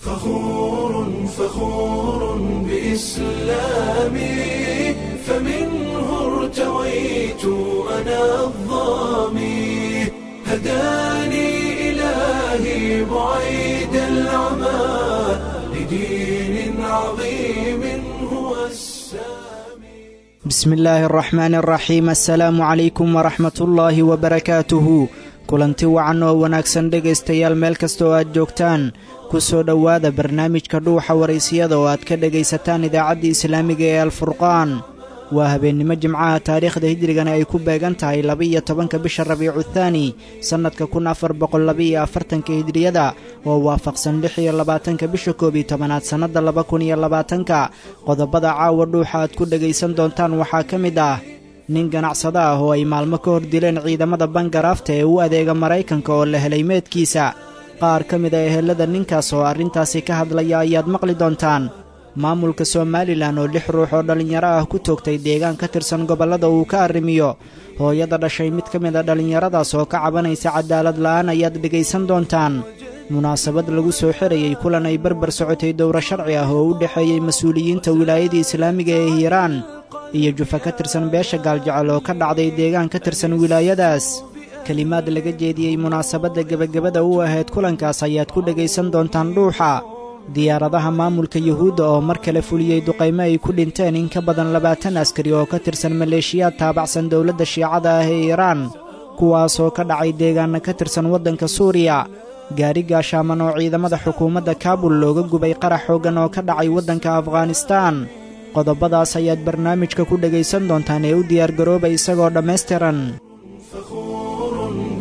فخور فخور بإسلامي فمنه ارتويت أنا الظامي هداني إلهي بعيد العمى لدين عظيم هو السامي بسم illaahi araxmaani araxiim assalaamu calaykum waraxmat ullaahi wabarakaatuhu kulanti wacan oo wanaagsan dhegaystayaal meel kasta oo aad joogtaan ku soo dhowaada barnaamijka dhuuxa waraysiyada oo aad ka dhegaysataan idaacaddii islaamiga ee alfurqaan waa habeennimo jimcaha taariikhda hijrigana ay ku beegan tahay laba-iyo tobanka bisha rabiicu thaani sannadka kun afar boqol labaiyo afartanka hijriyada oo waafaqsan lix iyo labaatanka bisha koob iyo tobanaad sannadda laba kun iyo labaatanka qodobada caawa dhuuxa aad ku dhegaysan doontaan waxaa ka mid ah nin ganacsado ah oo ay maalmo ka hor dileen ciidamada bangaraafta ee u adeega maraykanka oo la helay meedkiisa qaar ka mid a ehelada ninkaas oo arrintaasi ka hadlaya ayaad maqli doontaan maamulka somalilan oo lix ruux oo dhallinyaro ah ku toogtay deegaan ka tirsan gobollada uu ka arrimiyo hooyada dhashay mid ka mid a dhallinyaradaas oo ka cabanaysa cadaalad la'aan ayaad dhegaysan doontaan munaasabad lagu soo xirayey kulan ay barbar socotay dowro sharci ah oo u dhexeeyey mas-uuliyiinta wilaayadii islaamiga ee hiiraan iyo jufa ka tirsan beesha gaaljecel oo ka dhacday deegaan ka tirsan wilaayadaas kelimaad laga jeediyey munaasabadda gebagabada u ahayd kulankaas ayaad ku dhegaysan doontaan dhuuxa diyaaradaha maamulka yuhuudda oo mar kale fuliyey duqaymo ay ku dhinteen in ka badan labaatan askari oo ka tirsan maleeshiyaad taabacsan dowladda shiicada ah ee iiraan kuwaasoo ka dhacay deegaana ka tirsan waddanka suuriya gaari gaashaaman oo ciidamada xukuumadda kaabul looga gubay qarax xooggan oo ka dhacay waddanka afghanistaan qodobadaas ayaad barnaamijka ku dhegaysan doontaan ee u diyaargarooba isagoo dhammaystiran فخور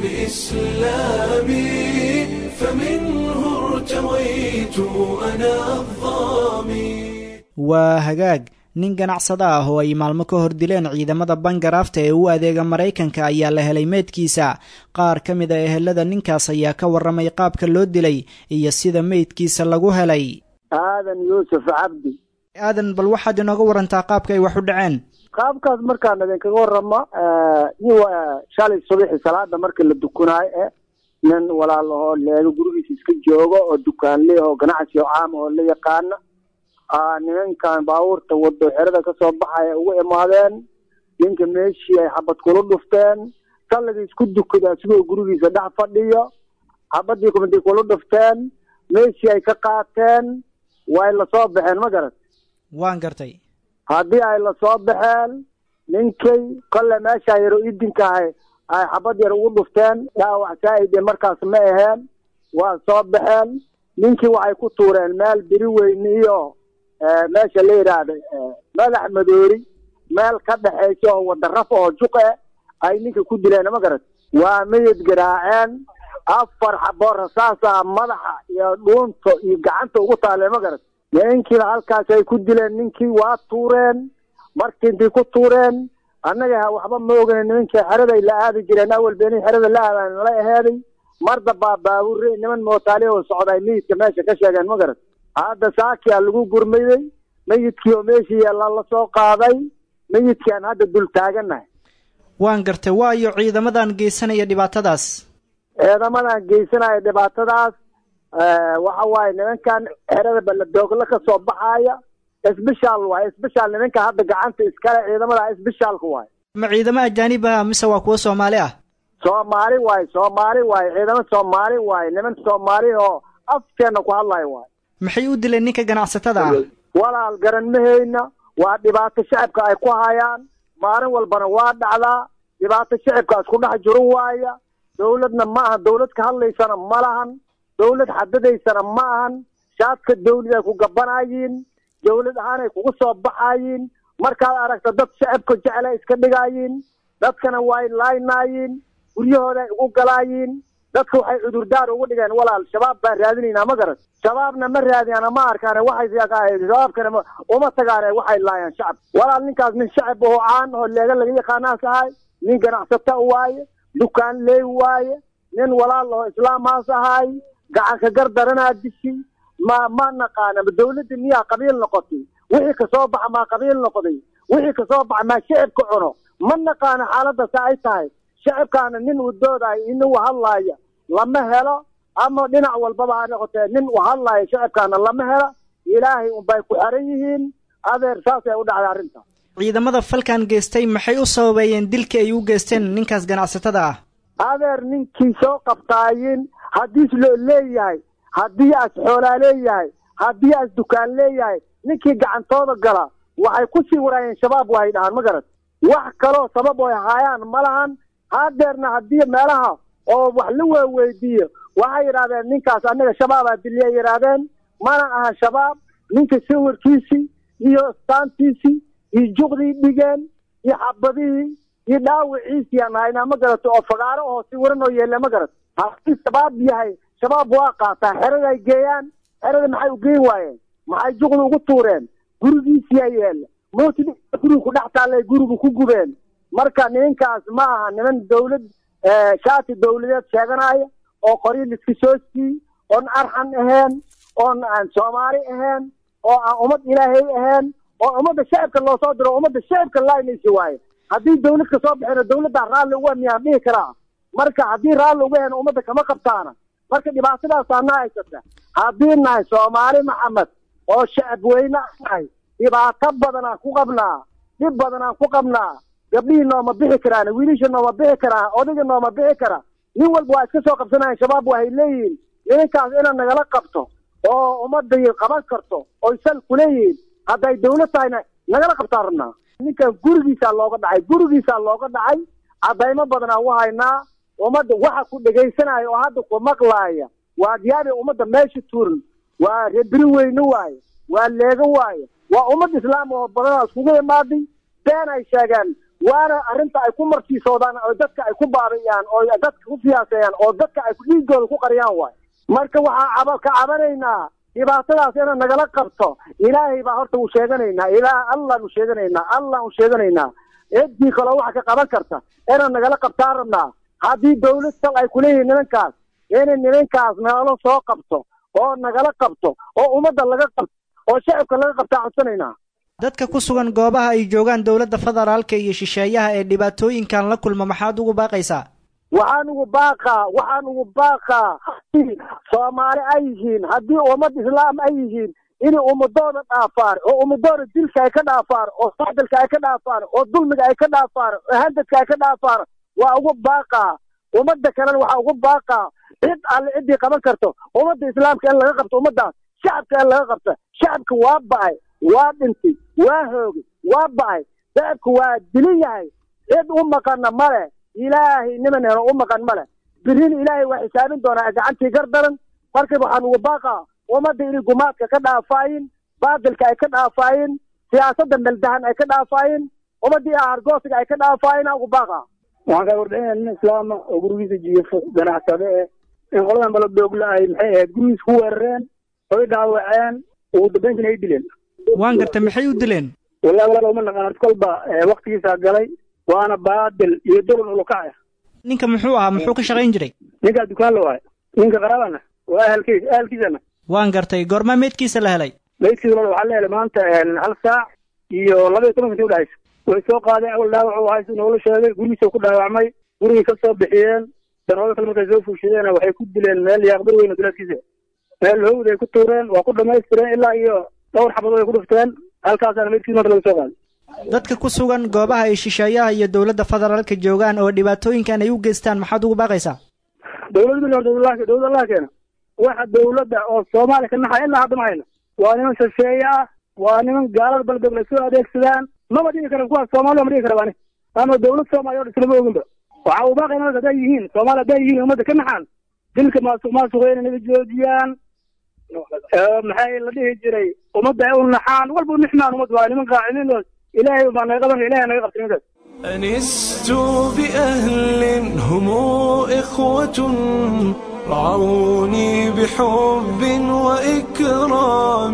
بإسلامي فمنه ارتويت أنا الظامي waa hagaag nin ganacsado ah oo ay maalmo ka hor dileen ciidamada bangaraafta ee u adeega maraykanka ayaa la helay meydkiisa qaar ka mid a ehelada ninkaas ayaa ka warramay qaabka loo dilay iyo sida meydkiisa lagu helay aadan yuusuf cabdi aadan bal waxaad inooga warantaa qaabka ay wax u dhaceen qaabkaas markaan idinkaga waramo nin waa shalay subaxi salaada marka la dukunaayo eh nin walaal ahoo leego gurigiisa iska joogo oo dukaanle oo ganacsi oo caam oo la yaqaana nimankan baabuurta wado xerada kasoo baxaya ugu imaadeen ninka meeshii ay xabad kula dhufteen salliga isku dukada asigoo gurigiisa dhex fadhiyo xabadii kumaday kula dhufteen meeshii ay ka qaateen way lasoo baxeen ma garat waan gartay haddii ay lasoo baxeen ninkay kolle meeshaa yaro idinkahay ay xabad yar ugu dhufteen dhaawac saa-ide markaas ma aheen waa soo baxeen ninkii waxay ku tuureen meel beri weyne iyo meesha la yidhaahda madax madoori meel ka dhexaysa oo wada raf oo juqe ay ninka ku dileen ma garat waa meyid garaaceen afar xaboo rasaasa madaxa iyo dhuunta iyo gacanta ugu taaleen ma garat ninkiiba halkaas ay ku dileen ninkii waa tuureen markii intay ku tuureen annaga waxba ma ogana nimankii xeraday la aadi jireen awal beenay xerada la aadaan la aheeday marda baa baabuure niman mootaaliya oo socday meyidka meesha ka sheegeen ma garat hadda saakia lagu gurmayey meyidkii oo meeshii yeelaa lasoo qaaday meyidkiaan hadda dul taagannahay waan gartay waayo ciidamadan geysanaya dhibaatadaas ciidamadan geysanaya dhibaatadaas waxa waaye nimankan xerada balladoogla ka soo baxaaya sbeshal waaye sbeshal nimanka hadda gacanta iskale ciidamada sbeshaalka waaye ma ciidamo ajaanib ah mise waa kuwo soomaali ah soomaali waaye soomaali waaye ciidamo soomaali waaye niman soomaali oo afkeena ku hadlayo waaye maxay u dileen ninka ganacsatada ah walaal garan mahayna waa dhibaato shacabka ay ku hayaan maalin walbana waa dhacdaa dhibaato shacabka isku dhex jiro waaya dawladna ma aha dawlad ka hadlaysana ma lahan dawlad xadadaysana ma ahan shaadka dawlad ay ku gabanayiin dawlad ahaanay kugu soo baxayiin markaad aragta dad shacabka jecla iska dhigayiin dadkana way laynaayiin guryahooda ay ugu galaayiin dadka waxay cudurdaar ugu dhigeen walaal shabaab baan raadinaynaa ma garan shabaabna ma raadiyana ma arkaan waxay shabaabkana uma tagaane waxay laayaan shacab walaal ninkaas nin shacab oo caan oo leega laga yaqaanaas ahay nin ganacsata waaye dukaan leey waaye nin walaal oo islaamhaas ahay gacanka gar daranaa dishi ma ma naqaana ma dawladda miyaa qabiil noqotay wixii kasoo baxa maa qabiil noqday wixii kasoo baxa maa shacibka cuno ma naqaana xaaladda sa ay tahay shacibkaana nin wadoodaay inuu hadlaaya lama helo ama dhinac walbaba ha noqotee nin u hadlayo shacabkaana lama hela ilaahay unbay ku xeran yihiin adeer saasay u dhacday arrinta ciidamada falkan geystay maxay u sababeeyeen dilka ay u geysteen ninkaas ganacsatada ah adeer ninkii soo qabtaayin haddiis loo leeyahay haddii as xoolaa leeyahay haddii as dukaan leeyahay ninkii gacantooda gala waxay ku sii waraayeen shabaab waay dhahaan ma garat wax kaloo sabab oy haayaan ma lahan hadeerna haddii meelaha oo wax la weeweydiiyo waxay yidhahdeen ninkaas annaga shabaabaa diliyay yidhaahdeen mana aha shabaab ninka sawirkiisii iyo staantiisii iyo juqdii dhigeen iyo xabadihii iyo dhaawiciisii aan haynaa ma garato oo fagaaro oo si waran oo yeelle ma garato haddii shabaab yahay shabaab waa qaataa xerada ay geeyaan xerada maxay u geyn waayeen maxay juqda ugu tuureen gurigiisiyaa yeelle mooti guriga ku dhex taallay guriga ku gubeen marka nimankaas ma aha niman dawlad shaati dawladeed sheeganaya oo qoryo liska soo sii oon arxan ahayn oon aan soomaali ahayn oo aan ummad ilaahay ahayn oo ummadda shacibka loo soo diro ummadda shacibka laaynaysi waaye haddii dawlad ka soo baxeen dawladdaa raalli uga miyaan dhihi karaa marka haddii raalli uga heen ummadda kama qabtaana marka dhibaatadaasaa na haysata haddii nahay soomaali maxamed oo shacab weyne nahay dhibaato badanaan ku qabnaa dhib badanaan ku qabnaa gabdhihii nooma bixi karaan wiilisha nooma bixi karaa odayga nooma bixi kara nin walba waa iska soo qabsanayan shabaab waxay leeyihiin nimankaas inaad nagala qabto oo ummadday qaban karto oy sal kuleeyihiin hadday dawlad tahayna nagala qabtaan rabnaa ninkan gurigiisaa looga dhacay gurigiisaa looga dhacay caddaymo badanaan u haynaa ummadda waxa ku dhegaysanaya oo hadda ku maqlaaya waa diyaabi ummadda meesha tuuran waa rebiri weyne waaye waa leego waaye waa ummad islaam oo badanaa iskugu imaaday been ay sheegeen waana arrinta ay ku martiisoodaan oo dadka ay ku baabi'iyaan oo dadka ku siyaaseeyaan oo dadka ay dhiigooda ku qariyaan waay marka waxaa caba ka cabanaynaa dhibaatadaas ina nagala qabto ilaahay baa horta u sheeganaynaa ilaah allaan u sheeganaynaa allaan u sheeganaynaa ciddii kaloo waxa ka qaban karta ina nagala qabtaan rabnaa haddii dawlad sal ay kuleeyihiin nimankaas inay nimankaas nagala soo qabto oo nagala qabto oo ummadda laga qabto oo shacibka laga qabtaa codsanaynaa dadka ku sugan goobaha ay joogaan dowladda federaalka iyo shisheeyaha ee dhibaatooyinkan la kulma maxaad ugu baaqaysaa waxaan ugu baaqaa waxaan ugu baaqaa haddii soomaali ay yihiin haddii ummad islaam ay yihiin inay ummadooda dhaafaan oo ummadooda dilka ay ka dhaafaan oo sacdalka ay ka dhaafaan oo dulmiga ay ka dhaafaan oo handadka ay ka dhaafaan waa ugu baaqaa ummadda kalena waxaa ugu baaqaa cid alle ciddii qaban karto ummadda islaamka in laga qabto ummaddaas shacabka in laga qabto shacabka waa ba'ay waa dhintay waa hoogay waa ba'ay shacabka waa dilin yahay cid u maqana male ilaahay niman helo u maqan male birin ilaahay waa xisaabin doonaa gacantii gardaran marka waxaan ugu baaqaa ummadda inay gumaadka ka dhaafaayin baadilka ay ka dhaafaayin siyaasadda meldahan ay ka dhaafaayin ummaddii ahargoosiga ay ka dhaafaayin aan ugu baaqaa waxaan kaa wardhaynaya nin islaama oo gurigiisa jiifo ganacsade eh in qoladan baladoogla ay maxay ahayd gurigiisa ku weerareen oy dhaawaceen ugu dambayntina ay dileen waan gartay maxay u dileen wallahi walaal uma naqaan arti kolba waktigiisaa galay waana baadil iyo dulun ulukacaya ninka muxuu ahaa muxuu ka shaqayn jiray ninkaa dukaan la waayo ninka qaraabana waa ahalkiis ahalkiisana waan gartay goormaa meydkiisa la helay meydkiisa walaal waxaa la helay maanta hal saac iyo laba iyo tobanka intii udhexaysa way soo qaadeen awal dhaawac u haysa noola sheegay gurigiisa ku dhaawacmay gurigii ka soo bixiyeen danooda kale markay soo fuushadeen waxay ku dileen meel yaaqbar weyn oo dulaadkiisa meel howd ay ku tuureen waa ku dhamaystireen ilaa iyo dhowr xabadood ay ku dhufteen halkaasaana meydkiisa marka laga soo qaaday dadka ku sugan goobaha ay shisheeyaha iyo dowladda federaalka joogaan oo dhibaatooyinkan ay u geystaan maxaad ugu baaqaysaa dowlad bin dowlad dowlad allah keena waxa dowladda oo soomaaliya ka naxaya ilaa hadda ma hayno waa niman shisheeye ah waa niman gaalada baldogle soo adeegsadaan maba dhigi karan kuwaas soomaaliya ma dhigi kara bani ama dowlad soomaaliya o dhan islama oginba waxa uu baaqay nimanka hadday yihiin soomaaliya hadday yihiin ummadda ka naxaan dilka maasuq maasuqeyna naga joojiyaan maxay la dhihi jiray ummadda ay u naxaan walba u nixmaan ummad waa niman qaacimiin oo ilaahay baa naga qaban ilahay naga qabta nimankaas أنست بأهل هم إخوة رعوني بحب وإكرام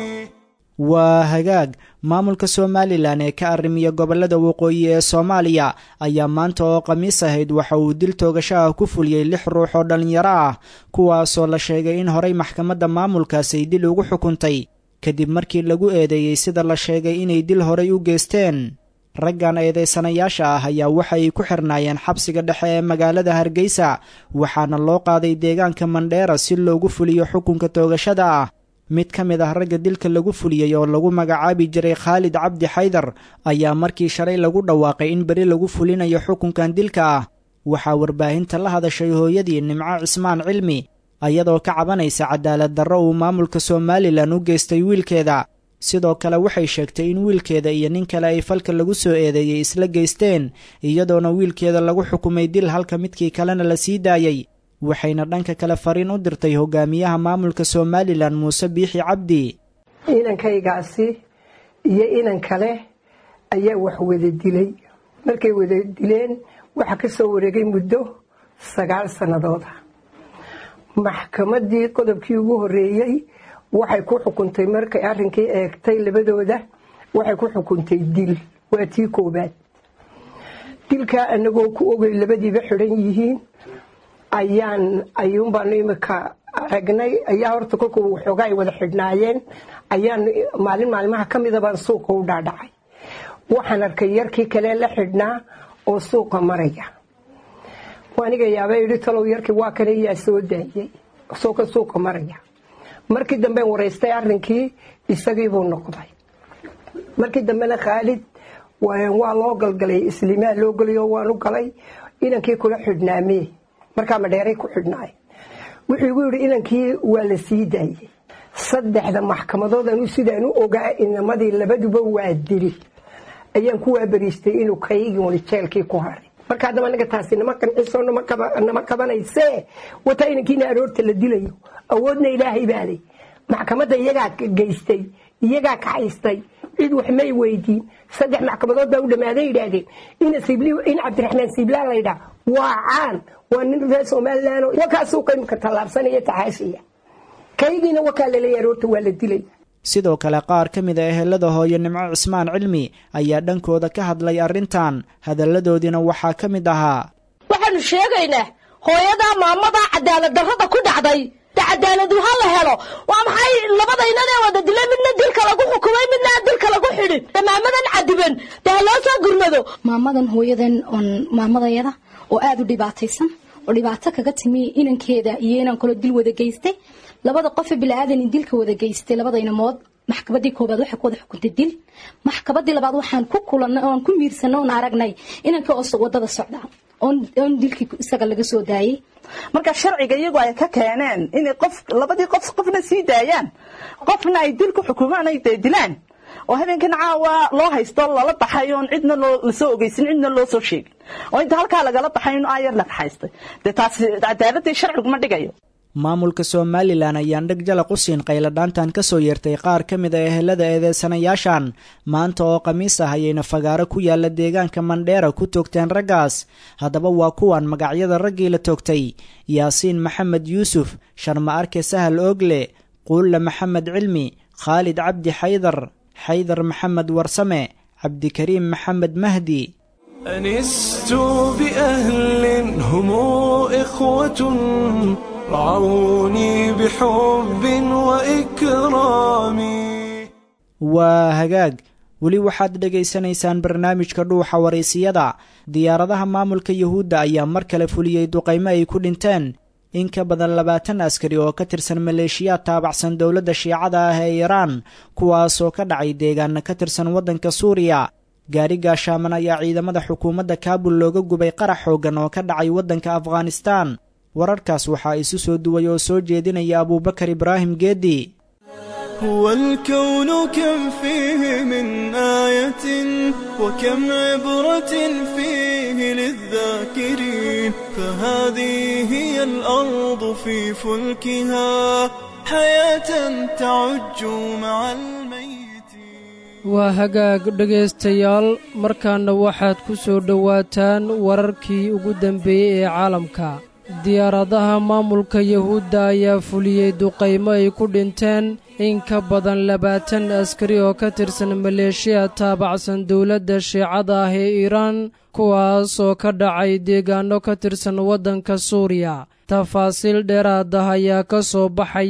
waa hagaag maamulka somalilan ee ka arrimiya gobollada waqooyi ee soomaaliya ayaa maanta oo khamiis ahayd waxa uu dil toogasho ah ku fuliyey lix ruux oo dhallinyaro ah kuwaasoo la sheegay in horey maxkamadda maamulkaas ay dil ugu xukuntay kadib markii lagu eedeeyey sida la sheegay inay dil horay u geysteen raggan eedeysanayaasha ah ayaa waxa ay ku xirnaayeen xabsiga dhexe ee magaalada hargeysa waxaana loo qaaday deegaanka mandheera si loogu fuliyo xukunka toogashada ah mid ka mid ah ragga dilka lagu fuliyey oo lagu magacaabi jiray khaalid cabdi xaydar ayaa markii shalay lagu dhawaaqay in beri lagu fulinayo xukunkan dilka ah waxaa warbaahinta la hadashay hooyadii nimco cismaan cilmi ayadoo ka cabanaysa cadaalad darro uu maamulka somalilan u geystay wiilkeeda sidoo kale waxay sheegtay in wiilkeeda iyo nin kale ay falka lagu soo eedeeyey isla geysteen iyadoona wiilkeeda lagu xukumay dil halka midkii kalena la sii daayey waxayna dhanka kale fariin u dirtay hogaamiyaha maamulka somalilan muuse biixi cabdi inankaygaasi iyo inan kale ayaa wax wada dilay markay wada dileen waxaa ka soo wareegay muddo sagaal sannadooda maxkamadii qodobkii ugu horeeyey waxay ku xukuntay markay arrinkii eegtay labadooda waxay ku xukuntay dil waa tii koobaad dilkaa anagoo ku ogay labadiiba xidhan yihiin ayaan ayuunbaanu imika aragnay ayaa horta kolku waxoogaa ay wada xidhnaayeen ayaan maalin maalmaha ka mida baan suuqa u dhaadhacay waxaan arkay yarkii kale la xidhnaa oo suuqa maraya aniga yaaba idhi talow yarkii waa kane yaa soo daayey sooka suuqa maraya markii damben waraystay arrinkii isagiibuu noqday markii dambena khaalid waa loo galgalay islimaa loo gelayo waanu galay inankii kula xidhnaamee markaa madheeray ku xidhnaay wuxuu igu yidhi inankii waa la sii daayey saddexda maxkamadood anu sidaan u ogaa inamadii labaduba waa dili ayaan ku waabariistay inuu kaygii jeelkii ku haray marka haddaba anaga taasi nama qanciso nama qabanaysee wataa inankiina aroorta la dilayo awoodna ilaahay baalay maxkamadda iyagaa geystay iyagaa kacaystay cid wax may weydiin saddex maxkamadood baa u dhammaaday yidhaahdeen in cabdiraxmaan siiblaan laydhaa waa caan waa nin reer somalilan wakaasuu qaymka tallaabsanaya taxaashiya kaygiina wakaa laleeya aroorta waa la dilaya sidoo kale qaar ka mid a ehelada hooyo nimco cismaan cilmi ayaa dhankooda ka hadlay arrintan hadalladoodiina waxaa ka mid ahaa waxaanu sheegaynaa hooyadaa maamadaa cadaalad darrada ku dhacday de cadaaladu ha la helo waa maxay labadaynanee wada dilay midna dilka lagu xukumay midna aan dilka lagu xidhin de maamadan cadiban de ha loo soo gurmado maamadan hooyadan oon maamadayada oo aada u dhibaataysan oo dhibaato kaga timi inankeeda iyo inaan kaloo dil wada geystay labada qofe bilaadan dilka wada geystay labada inamood maxkabadii koobaad waxay ku wada xukuntay dil maxkabadii labaad waxaan ku kulanay oon ku miirsanay oon aragnay inanka oo wadada socda oon dilkii isaga laga soo daayey marka sharciga iyagu ay ka keeneen inay qof labadii qof qofna sii daayaan qofna ay dil ku xukumaan ay dee dilaan oo habeenkan caawa loo haysto lala baxay oon cidna loo lasoo ogeysin cidna loo soo sheegin oo inta halkaa lagala baxay in aayar la kaxaystay dee taasi cadaaladii sharciguma dhigayo maamulka somalilan ayaan dheg jalaq u siin qayladhaantan ka soo yeertay qaar ka mid a ehelada eedeysanayaashan maanta oo khamiis ah ayayna fagaaro ku yaalla deegaanka mandheera ku toogteen raggaas haddaba waa kuwan magacyada raggii la toogtay yaasiin maxamed yuusuf sharma arke sahal oogle quulle maxamed cilmi khaalid cabdi xaydar xaydar maxamed warsame cabdikariim maxamed mahdi أنست بأهل هم إخوة رعوني بحب وإكرام waa hagaag weli waxaad dhegaysanaysaan barnaamijka dhuuxa waraysiyada diyaaradaha maamulka yuhuudda ayaa mar kale fuliyey duqaymo ay ku dhinteen in ka badan labaatan askari oo ka tirsan maleeshiyaad taabacsan dowladda shiicada ah ee iiraan kuwaasoo ka dhacay deegaana ka tirsan waddanka suuriya gaari gaashaaman ayaa ciidamada xukuumadda kaabul looga gubay qarax xooggan oo ka dhacay waddanka afghanistaan wararkaas waxaa isu soo duway oo soo jeedinaya abuubakar ibraahim geedi هو الكون كم فيه من آية وكم عبرة فيه للذاكرين فهذه هي الأرض في فلكها حياة تعج مع الميت waa hagaag dhegaystayaal markaana waxaad ku soo dhowaataan wararkii ugu dambeeyey ee caalamka diyaaradaha maamulka yuhuudda ayaa fuliyey duqaymo ay ku dhinteen in ka badan labaatan askari oo ka tirsan maleeshiya taabacsan dowladda shiicada ah ee iiraan kuwaas oo ka dhacay deegaanno ka tirsan waddanka suuriya tafaasiil dheeraad ah ayaa ka soo baxaya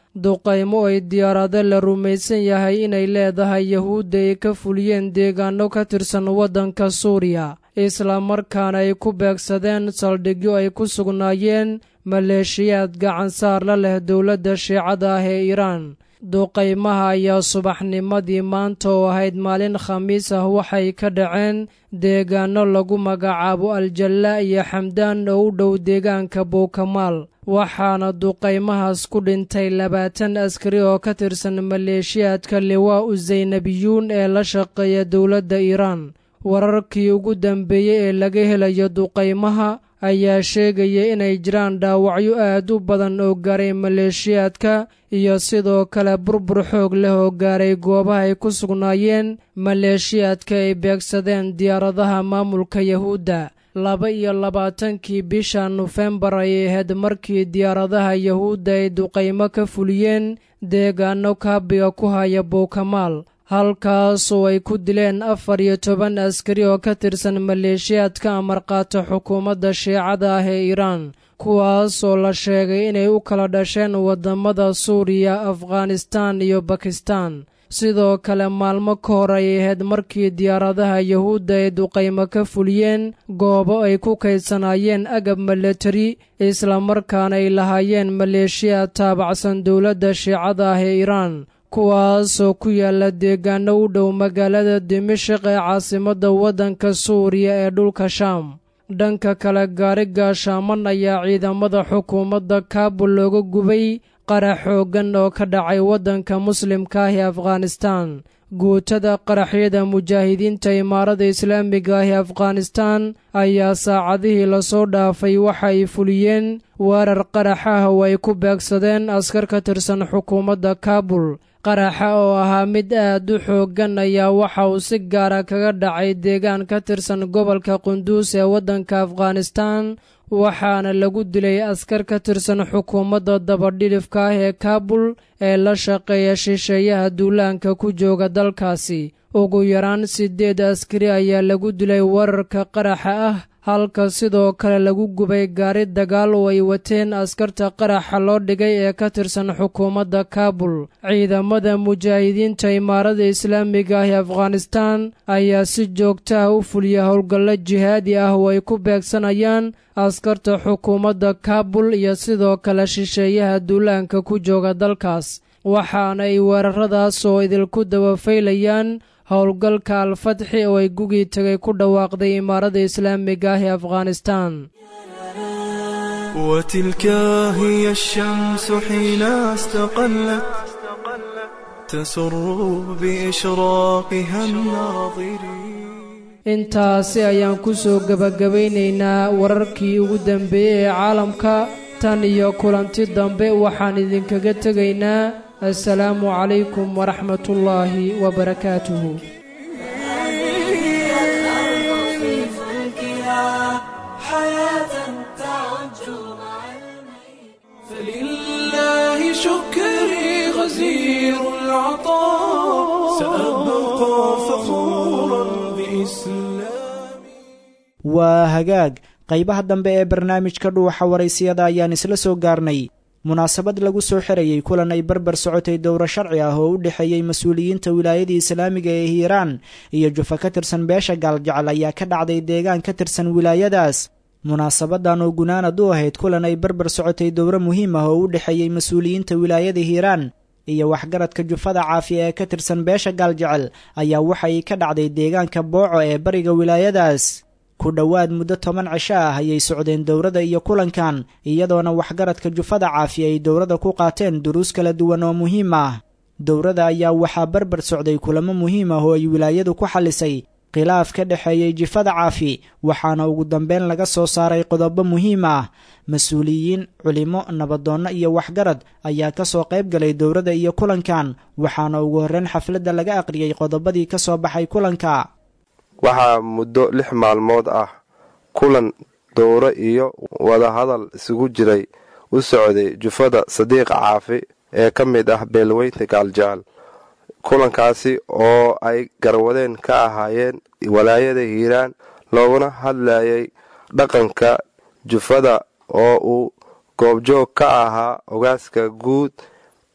duqaymo ay diyaarado la rumaysan yahay inay leedahay yahuudda ay ka fuliyeen deegaano ka tirsan waddanka suuriya islamarkaana ay ku beegsadeen saldhigyo ay ku sugnaayeen maleeshiyaad gacansaar la leh dowladda shiicada ah ee iiraan duqaymaha ayaa subaxnimadii maanta oo ahayd maalin khamiis ah waxay ka dhaceen deegaano lagu magacaabo aljalla iyo xamdaan oo u dhow deegaanka buukamaal waxaana duqaymahaas ku dhintay labaatan askari oo ka tirsan maleeshiyaadka liwaa u zaynabiyuun ee la shaqeeya dowladda iiraan wararkii ugu dambeeyey ee laga helayo duqaymaha ayaa sheegaya inay jiraan dhaawacyo aad u badan oo gaaray maleeshiyaadka iyo sidoo kale burbur xoog leh oo gaaray goobaha ay ku sugnaayeen maleeshiyaadka ay beegsadeen diyaaradaha maamulka yahuudda laba iyo labaatankii bisha nofembar ayay ahayd markii diyaaradaha yahuudda ay duqaymo ka fuliyeen deegaano kaabiga ku haya buukamaal halkaasoo ay ku dileen afar iyo toban askari oo ka tirsan maleeshiyaadka amarqaata xukuumadda shiicada ah ee iiraan kuwaasoo la sheegay inay u kala dhasheen waddamada suuriya afghanistaan iyo bakistaan sidoo kale maalmo ka hor ay ahayd markii diyaaradaha yahuudda ay duqaymo ka fuliyeen goobo ay ku kaydsanaayeen agab milatari islamarkaana ay lahaayeen maleeshiyaad taabacsan dowladda shiicada ah ee iiraan kuwaasoo ku yaala deegaano u dhow magaalada dimashik ee caasimadda waddanka suuriya ee dhulka shaam dhanka kale gaari gaashaaman ayaa ciidamada xukuumadda kaabul looga gubay qarax xooggan oo ka dhacay waddanka muslimka ah ee afghanistaan guutada qaraxyada mujaahidiinta imaarada islaamiga ah ee afghanistaan ayaa saacadihii lasoo dhaafay waxa ay fuliyeen weerar qarax ah oo ay ku beegsadeen askar ka tirsan xukuumadda kaabul qaraxa oo ahaa mid aad u xooggan ayaa waxa uu si gaara kaga dhacay deegaan ka tirsan gobolka qunduus ee waddanka afghanistaan waxaana lagu dilay askar ka tirsan xukuumadda dabadhidhifka ah ee kaabul ee la shaqeeya shisheeyaha duulaanka ku jooga dalkaasi ugu yaraan siddeed askari ayaa lagu dilay weerarka qaraxa ah halka sidoo kale lagu gubay gaari dagaal oo ay wateen askarta qaraxa loo dhigay ee ka tirsan xukuumadda kaabul ciidamada mujaahidiinta imaarada islaamiga ah ee afghanistaan ayaa si joogta ah u fuliya howlgallo jihaadi ah oo ay ku beegsanayaan askarta xukuumadda kaabul iyo sidoo kale shisheeyaha duulaanka ku jooga dalkaas waxaana ay weeraradaas oo idinku dabafaylayaan howlgalka alfatxi oo ay gugii tagay ku dhawaaqday imaarada islaamiga ah ee afghanistaan وتلك هي الشمس حين استقلت تسر بإشراقها الناظرين intaasi ayaan ku soo gebagabaynaynaa wararkii ugu dambeeyey ee caalamka tan iyo kulanti dambe waxaan idinkaga tegaynaa assalaamu calaykum waraxmatullaahi wabarakaatuhu فلله شكري غزير العطاء سأبقى فخورا بإسلامي waa hagaag qaybaha dambe ee barnaamijka dhuuxa waraysiyada ayaan isla soo gaarnay munaasabad lagu soo xirayey kulan ay barbar socotay dowro sharci ah oo u dhexeeyey mas-uuliyiinta wilaayadii islaamiga ee hiiraan iyo jufa ka tirsan beesha gaaljecel ayaa ka dhacday deegaan ka tirsan wilaayadaas munaasabadan oo gunaanad u ahayd kulan ay barbar socotay dowro muhiim ah oo u dhexeeyey mas-uuliyiinta wilaayada hiiraan iyo waxgaradka jufada caafiya ee ka tirsan beesha gaaljecel ayaa waxay ka dhacday deegaanka booco ee bariga wilaayadaas ku dhowaad muddo toban cisho ah ayay socdeen dowrada iyo kulankan iyadoona waxgaradka jufada caafiya ay dowrada ku qaateen duruus kala duwan oo muhiim ah dowrada ayaa waxaa barbar socday kulamo muhiim ah oo ay wilaayadu ku xallisay khilaaf ka dhexeeyey jifada caafi waxaana ugu dambeyn laga soo saaray qodobo muhiim ah mas-uuliyiin culimo nabadoonno iyo waxgarad ayaa ka soo qayb galay dowrada iyo kulankan waxaana ugu horreyn xafladda laga aqriyey qodobadii ka soo baxay kulanka waxaa muddo lix maalmood ah kulan dowro iyo wadahadal isugu jiray u socday jufada sadiiq caafi ee ka mid ah beelweynta gaaljecel kulankaasi oo ay garwadeen ka ahaayeen walaayada hiiraan looguna hadlayay dhaqanka jufada oo uu goobjoog ka ahaa ogaaska guud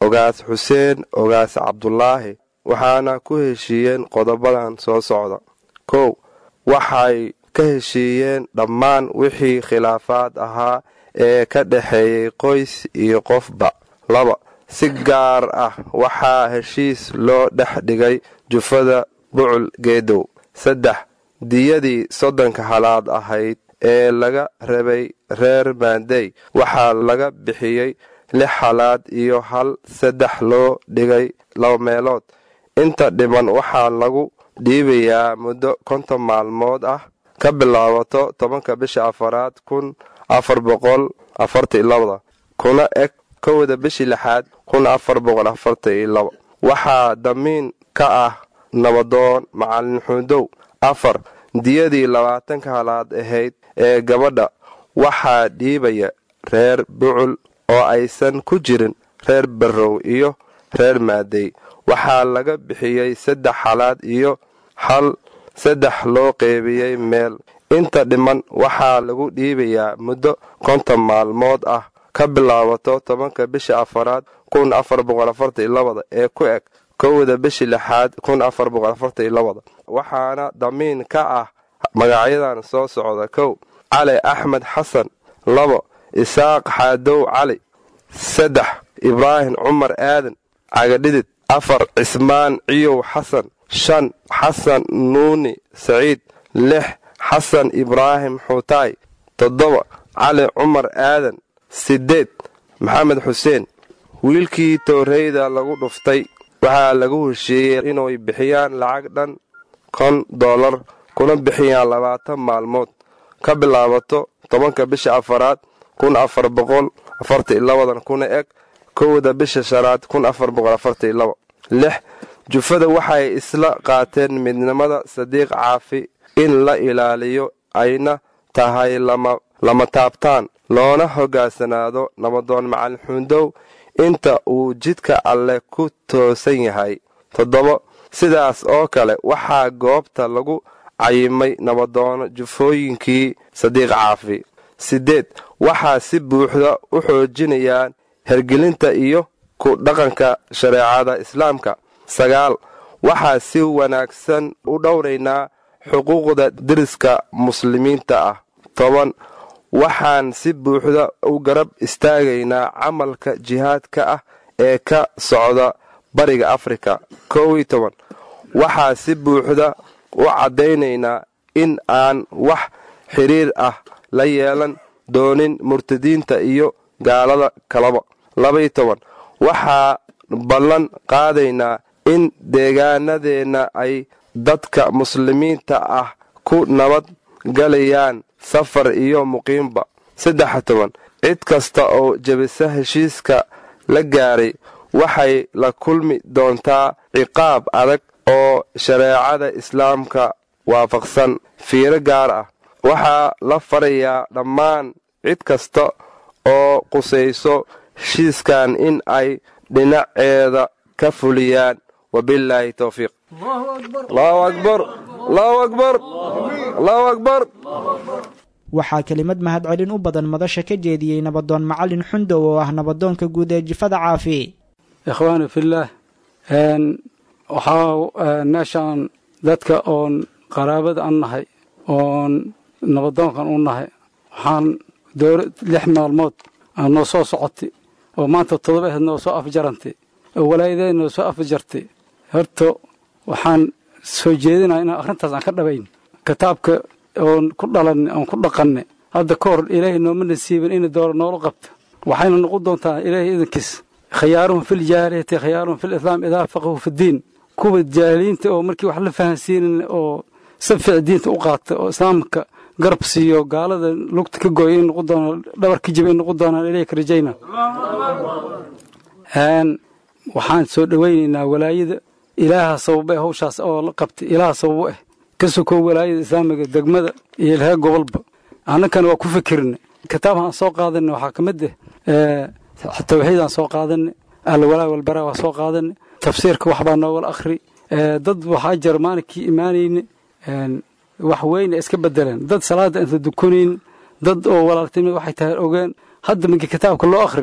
ogaas xuseen ogaas cabdulaahi waxaana ku heshiiyeen qodobadan soo socda kow waxay ka heshiiyeen dhammaan wixii khilaafaad ahaa ee ka dhexeeyey qoys iyo qofba laba si gaar ah waxaa heshiis loo dhex dhigay jufada bucul geedow saddex diyadii soddonka halaad ahayd ee laga rabay reer maandey waxaa laga bixiyey lix halaad iyo hal saddex loo dhigay laba meelood inta dhiman waxaa lagu dhiibayaa muddo konton maalmood ah ka bilaabato tobanka bisha afaraad kun afar boqol afarta iyo labada kuna eg kowda bishii lixaad kun afar boqol afarta iyo laba waxaa damiin ka ah nabadoon macalin xuudow afar diyadii labaatanka halaad ahayd ee gabadha waxaa dhiibaya reer bucul oo aysan ku jirin reer barrow iyo reer maadey waxaa laga bixiyey saddex halaad iyo hal saddex loo qeybiyey meel inta dhiman waxaa lagu dhiibayaa muddo konton maalmood ah ka bilaabato tobanka bisha afaraad kun afar boqol afarta iyo labada ee ku eg kowda bishii lixaad kun afar boqol afarta iyo labada waxaana damiin ka ah magacyadan soo socda kow cali axmed xasan labo isaaq xaadow cali saddex ibraahim cumar aadan cagadhidid afar cismaan ciyow xasan shan xasan nuuni saciid lix xasan ibraahim xuutaay toddoba cali cumar aadan siddeed maxamed xuseen wiilkii tooreyda lagu dhuftay waxaa lagu heshiiyey inay bixiyaan lacag dhan kon dollar kuna bixiyaan labaatan maalmood ka bilaabato tobanka bisha afaraad kun afar boqol afarta iyo labadan kuna eg kowda bisha shanaad kun afar boqol afarta iyo laba lix jufada waxay isla qaateen midnimada sadiiq caafi in la ilaaliyo ayna tahay lama taabtaan loona hogaansanaado nabadoon macalin xuundow inta uu jidka alleh ku toosan yahay toddobo sidaas oo kale waxaa goobta lagu cayimay nabadoono jufooyinkii sadiiq caafi siddeed waxaa si buuxda u xoojinayaan hergelinta iyo ku dhaqanka shareecada islaamka sagaal waxaa si wanaagsan u dhowraynaa xuquuqda deriska muslimiinta ah toban waxaan si buuxda u garab istaagaynaa camalka jihaadka ah ee ka socda bariga afrika kow iyo toban waxaa si buuxda u caddaynaynaa in aan wax xiriir ah la yeelan doonin murtadiinta iyo gaalada kalaba labaiyo toban waxaa ballan qaadaynaa in deegaanadeenna ay dadka muslimiinta ah ku nabad galayaan safar iyo muqiimba saddex toban cid kasta oo jebisa heshiiska la gaaray waxay la kulmi doontaa ciqaab adag oo shareecada islaamka waafaqsan fiiro gaar ah waxaa la farayaa dhammaan cid kasta oo qusayso heshiiskan in ay dhinaceeda ka fuliyaan wabilaahi towfiiq allahu akbar allahu akbar allahu akbar waxaa kelimad mahadcelin u badan madasha ka jeediyey nabadoon macalin xundow oo ah nabadoonka guud ee jifada caafi ikhwaani fillaah waxaa meeshaan dadka oon qaraabada an nahay oon nabadoonkan u nahay waxaan dowla lix maalmood aan noo soo socotay oo maanta todoba aheed noo soo afjarantay oo walaayadeed noo soo afjartay horta waxaan soo jeedinaya inaan arrintaas aan ka dhabayn kitaabka oon ku dhalanay oon ku dhaqanay hadda ka hor ilaahay nooma nasiibin ina doora noola qabta waxayna noqon doontaa ilaahay idankiis khiyaaruhum fil jaahiliyati khiyaaruhum fil islaam idaa faqahu fidiin kuwa jaahiliinta oo markii wax la fahansiinin oo sabfic diinta u qaata oo islaamka garab siiyo gaalada lugta ka gooya in noqon doonaan dhabar ka jiba in noqon doonaan ilayka rajayna waxaan soo dhowaynaynaa walaayada ilaaha sababa eh hawshaas oo la qabtay ilaaha sababo ah ka sokow walaayada islaamiga degmada iyo ilhaa gobolba annakana waa ku fikirna kitaabhaan soo qaadanay waxaa ka mid ah tawxiidaan soo qaadanay alwalaa walbaraa waa soo qaadanay tafsiirka waxbaa noogala akhri dad waxaa jira maalinkii imaanayna wax weyna iska bedeleen dad salaada inta dukunayn dad oo walaaltinimad waxay tahay ogeen hadda markii kitaabka loo akhri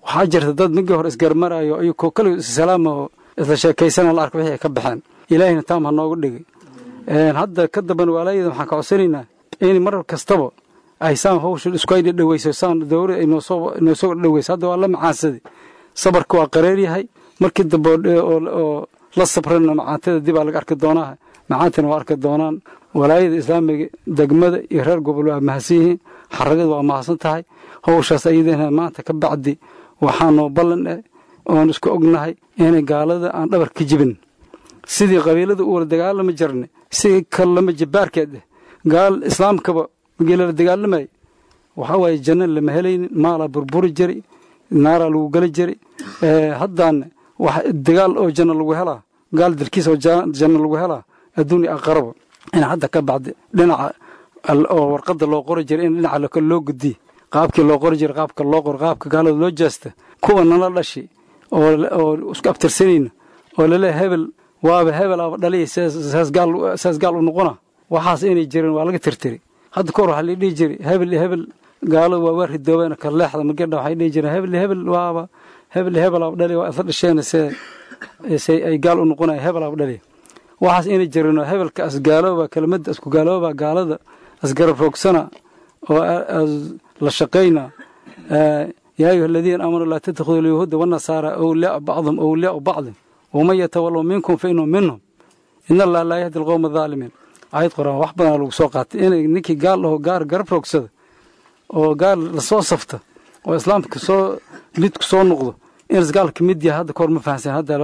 waxaa jirta dad migii hore isgarmarayo ayuu kale salaama isla sheekaysana la arka wixii ay ka baxeen ilaahayna taam ha noogu dhigay hadda ka damban walaayada waxaan ka codsanaynaa in mar kastaba ay saan hawsha isku ay dhaweyso saan dowlad ay noosoo noosoo dhaweyso hadda waa la macaansaday sabarka waa qareer yahay markii dambe oo la sabrana macaantada dib aa laga arki doonaa macaantana waa arki doonaan walaayada islaamiga degmada iyo reer gobol waa mahadsan yihiin xaragada waa mahadsan tahay howshaas ayadana maanta ka bacdi waxaanoo ballan eh oon isku ognahay inay gaalada aan dhabar ka jibin sidii qabiilada u wala dagaalama jirna si kalama jibaarkeed eh gaal islaamkaba geelala dagaalamay waxaa waaye janna lama helaynin maalaa burburi jiri naaraa lagu gala jiri haddaana dagaal oo janno lagu helaa gaal dilkiisa oo janno lagu helaa adduunya aqaraba in hadda ka bacdi dhinaca oo warqadda loo qori jiray in dhinaca loo gudiye qaabkii loo qori jiray qaabka loo qoro qaabka gaalada loo jeesta kuwa nala dhashi oo isku abtirsanayna oo lale hebel waaba hebel aba dhaliya saas gaal u noqona waxaas inay jirin waa laga tirtiri hadda kahor waxaa la dhihi jiray hebel iyo hebel gaalo waa waa ridoobeen ka leexda margedha waxay dhihi jireen hebel iyo hebel waaba hebel iyo hebel aba dhaliya waa isla dhasheen se se ay gaal u noqonaya hebel aba dhaliya waxaas inay jirin oo hebelka asgaalooba kelimada isku gaalooba gaalada asgarab roogsana oo la shaqayna yaa ayuha aladiina aamanuu laa tattakhiduu alyahuuda wannasaara awliyaa bacdum awliyaau bacdin waman yatawallow minkum fa inuu minhum ina allaha laa yahdi alqowma adaalimiin aayad quraan wax badanaa lagu soo qaatay inay ninkii gaal dhaho gaar garab roogsada oo gaal lasoo safta oo islaamka soo lidku soo noqdo inas gaalka mid yahay hadda kahor ma fahansan hadda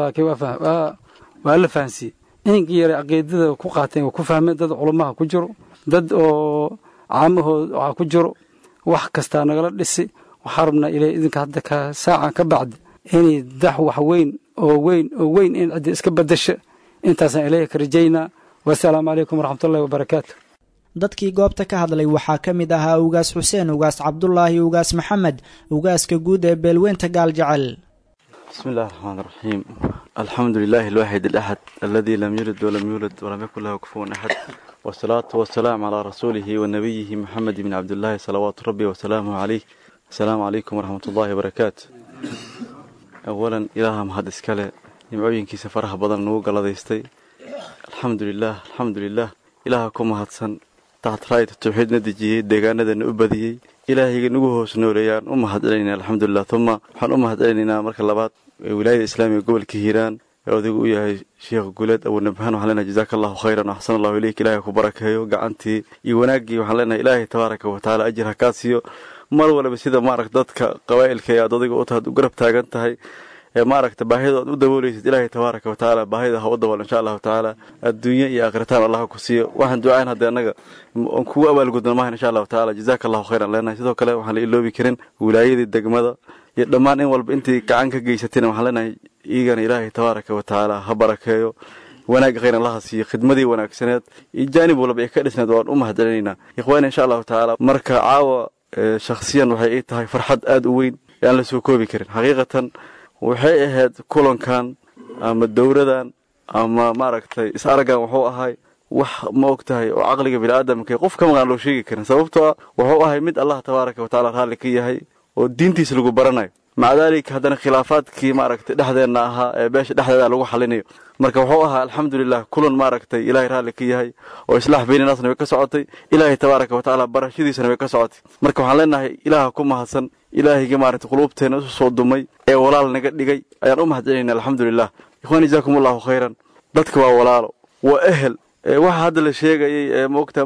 waa la fahansiiyey inkii yaray caqiidada ku qaateen waa ku fahmeen dad culamaha ku jiro dad oo caamahood waxaa ku jiro wax kastaa nagala dhisi waxaa rabnaa ilaahay idinka hadda ka saacan ka bacdi inay dax wax weyn oo weyn oo weyn in ciddi iska badasha intaasaan ilaahay ka rajaynaa wasalaamu calaykum waraxmatullahi wabarakaatu dadkii goobta ka hadlay waxaa ka mid ahaa ugaas xuseen ugaas cabdulaahi ugaas maxamed ugaaska guud ee beelweynta gaal jecel بسم الله الرحمن الرحيم الحمد لله الواحد الأحد الذي لم يلد ولم يولد ولم يكن له كفوا أحد والصلاة والسلام على رسوله ونبيه محمد بن عبد الله صلوات ربي وسلامه عليه السلام عليكم ورحمة الله وبركاته أولا إله مهد إسكالي نمعوين كي سفرها بدن نوغا لديستي الحمد لله الحمد لله إله كم هدسن تحت راية التوحيد ندجي ديغانا دن أبديي ilaahayga nagu hoos nooleeyaan u mahadcelinayna alxamdulilah uma waxaan u mahadcelinaynaa marka labaad wilaayada islaamiga gobolka hiiraan ee odaygu u yahay sheekh guuleed abuunabhaan waxaan leenahay jazaaka allahu khayran axsan allahu ileyk ilaahay ku barakeeyo gacantii iyo wanaaggii waxaan leenahay ilaahay tabaaraka wa tacaala ajir ha kaa siiyo mar walba sida maaragta dadka qabaa'ilka ee aad odayga u tahay u garab taagan tahay ee maaragta baahida aad u dabooleysid ilaahay tabaaraka wa tacaala baahida ha u dabool insha allahu tacaala adduunye iyo aakhiritaan allah ku siiyo waxaan ducayn haddee annaga oon kugu abaalgudna maahan insha allahu tacaala jazaaka allahu khayran leenahay sidoo kale waxaan la iloobi karin wilaayadii degmada iyo dhammaan in walba intii gacan ka geysatayna waxaan leenahay iigana ilaahay tabaaraka wa tacaala ha barakeeyo wanaagga khayran allaha siiyo khidmadii wanaagsaneed iyo jaanib walba ee ka dhisneed waan u mahadcelinaynaa ikhwaani insha allahu tacaala marka caawa shakhsiyan waxay ii tahay farxad aada u weyn ee aan la soo koobi karin xaqiiqatan waxay ahayd kulankan ama dowradan ama maaragtay is araggan wuxuu ahay wax ma og tahay oo caqliga biniaadamka qof ka maqan loo sheegi karin sababtoo ah wuxuu ahay mid allah tabaaraka wa tacala raalli ka yahay oo diintiisa lagu baranayo maca daalika haddana khilaafaadkii maaragtay dhexdeenna ahaa ee beesha dhexdeeda lagu xalinayo marka wuxuu ahaa alxamdulilah kulan maaragtay ilaahay raalli ka yahay oo islaax beyninaasna way ka socotay ilaahay tabaaraka wa tacaala barashadiisana way ka socotay marka waxaan leenahay ilaaha ku mahadsan ilaahayga maaragtay quluubteena isu soo dumay ee walaal naga dhigay ayaan u mahadcelinayna alxamdulilah ikhwaan jazaakum allahu khayran dadka waa walaalo waa ehel waxa hadda la sheegayay ee maogtaa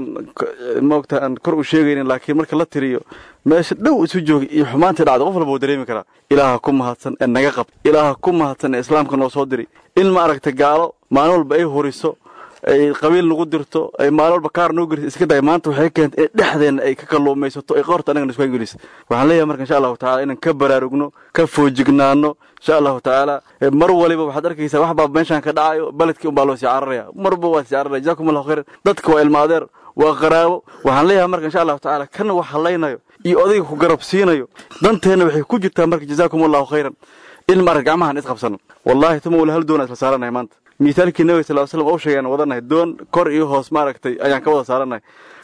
maogtaa aan kor u sheegaynin laakiin marka la tiriyo meesha dhow isu joogay iyo xumaantii dhacda qof walba wuu dareemi karaa ilaaha ku mahadsan ee naga qabta ilaaha ku mahadsan ee islaamka noo soo diri in maaragta gaalo maalin walba ay horiso ay qabiil nagu dirto ay maalin walba kaar noo geliso iska day maanta waxay keentay in dhexdeenna ay ka kalluumaysato ay qoorta annagana isku geliso waxaan leeyahay marka insha allahu tacala inaan ka baraarugno ka foojignaano insha allahu tacaala mar waliba waxaad arkaysaa wax baa meeshaan ka dhacayo baledkii unbaa loo sii cararaya marba waa sii cararaya jazakum allahu khayran dadka waa ilma adeer waa qaraabo waxaan leeyahay marka insha allahu tacaala kana wax hallaynayo iyo odayga ku garab siinayo danteenna waxay ku jirtaa marka jazaakum allahu khayran in marka gacmahan isqabsano wallahi tuma wala hal doona isla saaranahay maanta miithaalkii nabiga sal slam oo sheegay aan wadanahay doon kor iyo hoos maaragtay ayaan ka wada saaranahay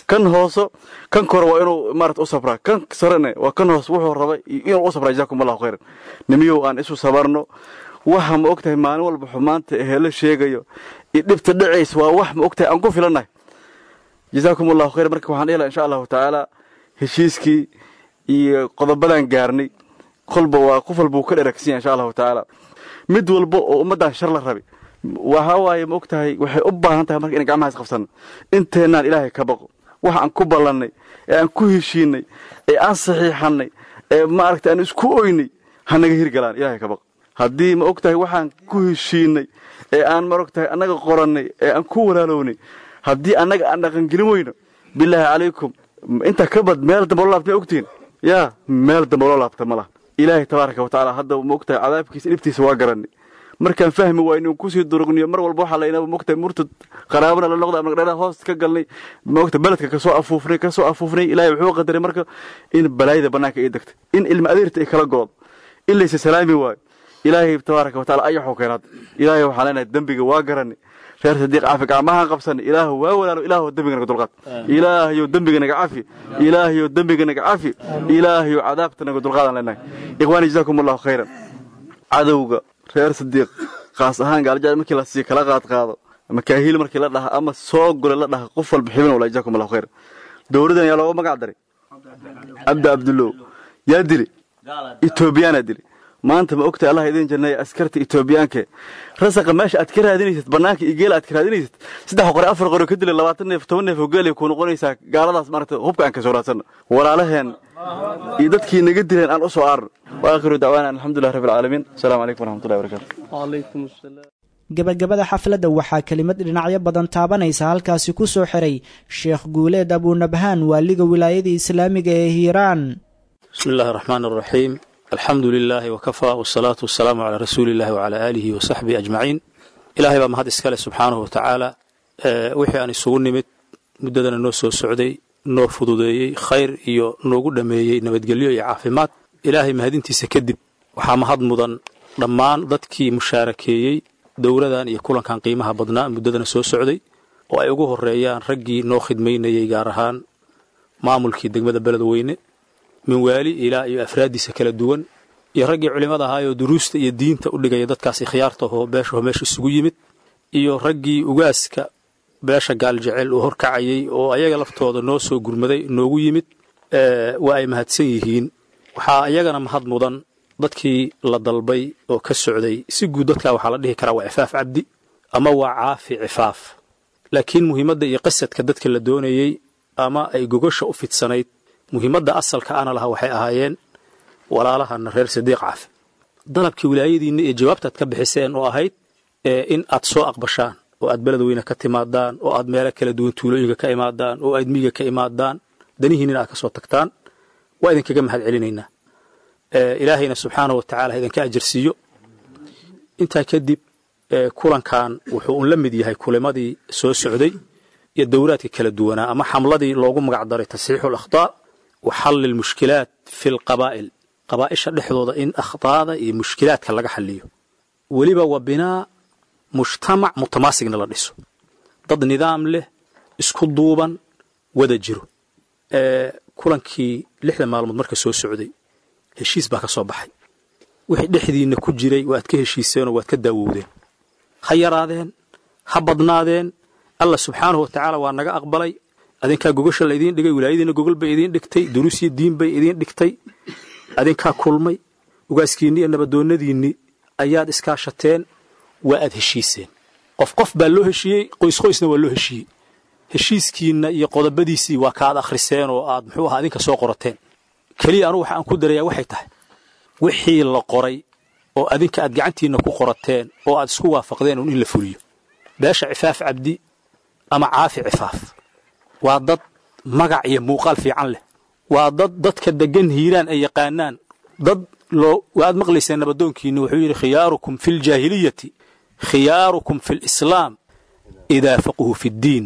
kan hooso kan kore waa inuu maarata u sabraa kan sarene waa kan hoos wuxuu rabay inuu u sabraa jazaakum allahu khayran nimiyow aan isu sabarno waxa ma ogtahay maalin walba xumaanta ehelo sheegayo iyo dhibta dhacays waa wax ma ogtahay aan ku filannahay jazaakum allahu khayran marka waxaan dhihi insha allahu tacaala heshiiskii iyo qodobadan gaarnay kolba waa qof walba uu ka dheragsan yahay insha allahu tacaala mid walba oo ummaddan shar la rabi waxa waaye ma ogtahay waxay u baahan tahay marka inaan gacmaha is qabsanno inteennaan ilaahay ka baqo waxa aan ku ballannay ee aan ku heshiinay ee aan saxiixannay ee maaragtay aan isku oynay ha naga hirgalaan ilaahay ka baqo haddii ma ogtahay waxaan ku heshiinay ee aan ma ogtahay annaga qorannay ee aan ku walaalownay haddii annaga aan dhaqangelin weyno bilaahi calaykum inta ka bad meel dambe loo laabta ma ogtihin yaa meel dambe loo laabta ma laha ilaahay tabaaraka wa tacaala hadda ma ogtahay cadaabkiisa dhibtiisa waa garanay markaan fahmi waa inuu kusii durugniyo mar walba waxaa laynaba mogtahay murtad qaraabana la noqda ama dhadhaa hoos ka galnay mogta beledka kasoo afuufnay kasoo afuufnay ilaahay wuxuu qadaray marka in balaayada bannaanka ay degtay in ilma adeerta ay kala goodo in laysa salaami waayo ilaahay tabaaraka wa taala ayaxuu keenaad ilaahay waxaan leenahay dembiga waa garanay reer sadiiq cafi gacmahaan qabsanay ilaahu waa walaalo ilaahu dembiga naga dulqaad ilaahayow dembiga naga cafi ilaahayow dembiga naga cafi ilaahayow cadaabta naga dulqaadaan leenahay ikhwaani jazaakum allahu khayran cadowga reer sadiiq kaas ahaan gaaljaal markii la sii kala qaad qaado ama kaahiil markii la dhaha ama soo gole la dhaha qof walba xibin wala jazaakum allahu khayran dowladan yaa looga magac daray cabdi abdullow yaa dili etoobiyaanaa dili maanta ma ogtahay allah idin janneeya askarta etoobiyaanke rasaqa meesha aad ka raadinaysad bannaanka iyo geela aad ka raadinaysad saddex qore afar qore ka dila labaatan neef toban neef oo geelay kuu noqonaysaa gaaladaas maarata hubka aan ka soo raadsanno walaalaheen iyo dadkii naga dileen aan u soo aarno wa aakhiru dacwaana alxamdulilah rabbi alcaalamiin asalaamu calaykum waraxmatullahi wabarakatu gebagabada xafladda waxaa kelimad dhinacyo badan taabanaysa halkaasi ku soo xiray sheekh guuleed abuunabhaan waaliga wilaayada islaamiga ee hiiraan bismi illaahi araxmaan araxiim alxamdu lilaahi wakafaa wasalaatu wasalaamu calaa rasuuli illahi wacalaa aalihi wa saxbihi ajmaciin ilaahay baa mahad iskale subxaanahu watacaala wixii aan isugu nimid muddadana noo soo socday noo fududeeyey khayr iyo noogu dhammeeyey nabadgelyo iyo caafimaad ilaahay mahadintiisa kadib waxaa mahad mudan dhammaan dadkii mushaarakeeyey dowladan iyo kulankan qiimaha badnaa muddadana soo socday oo ay ugu horeeyaan raggii noo khidmaynayey gaar ahaan maamulkii degmada beledweyne min waali ilaa iyo afraaddiisa kala duwan iyo raggii culimmada ahaayoo duruusta iyo diinta u dhigaya dadkaas ikhyaartahoo beeshaho meesha isugu yimid iyo raggii ugaaska beesha gaaljecel uu horkacayey oo ayaga laftooda noo soo gurmaday noogu yimid waa ay mahadsan yihiin waxaa iyagana mahad mudan dadkii la dalbay oo ka socday si guud dadkaa waxaa la dhihi karaa waa cifaaf cabdi ama waa caafi cifaaf laakiin muhiimadda iyo qasadka dadka la doonayey ama ay gogosha u fidsanayd muhiimadda asalka ana laha waxay ahaayeen walaalahana reer sadiiq caafi dalabkii wilaayadiinna iyo jawaabtaad ka bixiseen oo ahayd in aad soo aqbashaan oo aad beledweyne ka timaadaan oo aad meelo kala duwan tuulooyinka ka imaadaan oo aad miyiga ka imaadaan danihiinnina aad ka soo tagtaan waa idinkaga mahad celinaynaa ilaahayna subxaanahu wa tacala idinka ajarsiiyo intaa kadib kulankan wuxuu un la mid yahay kulimadii soo socday iyo dowlaadka kala duwanaa ama xamladii loogu magac daray tasxiixu alakhtaa wa xalli lmushkilaat fi lqabaa'il qabaa'isha dhexdooda in akhtaada iyo mushkilaadka laga xalliyo weliba waa binaa mujtamac mutamaasigna la dhiso dad nidaam leh isku duuban wada jiro kulankii lixda maalmood marka soo socday heshiis baa ka soo baxay wixii dhexdiinna ku jiray waad ka heshiiseenoo waad ka daawowdeen ha yaraadeen ha badnaadeen allah subxaanahu wa tacaala waa naga aqbalay adinkaa gogasha la idiin dhigay wilaayadiina gogol bay idiin dhigtay duruus iyo diin bay idiin dhigtay adinkaa kulmay ugaaskiinni iyo nabadoonnadiinni ayaad iskaashateen waa aad heshiiseen qof qof baa loo heshiiyey qoys qoysna waa loo heshiiyey heshiiskiinna iyo qodobadiisii waa ka aad akhriseen oo aad muxuu ahaa adinka soo qorateen keliya anugu waxa aan ku darayaa waxay tahay wixii la qoray oo adinka aad gacantiinna ku qorateen oo aad isku waafaqdeen un in la fuliyo beesha cifaaf cabdi ama caafi cifaaf waa dad magac iyo muuqaal fiican leh waa dad dadka deggan hiiraan ay yaqaanaan dad loo waad maqlayseen nabadoonkiinni wuxuu yidhi khiyaarukum fi ljaahiliyati khiyaarukum fi lislaam idaa faquhu fi ddiin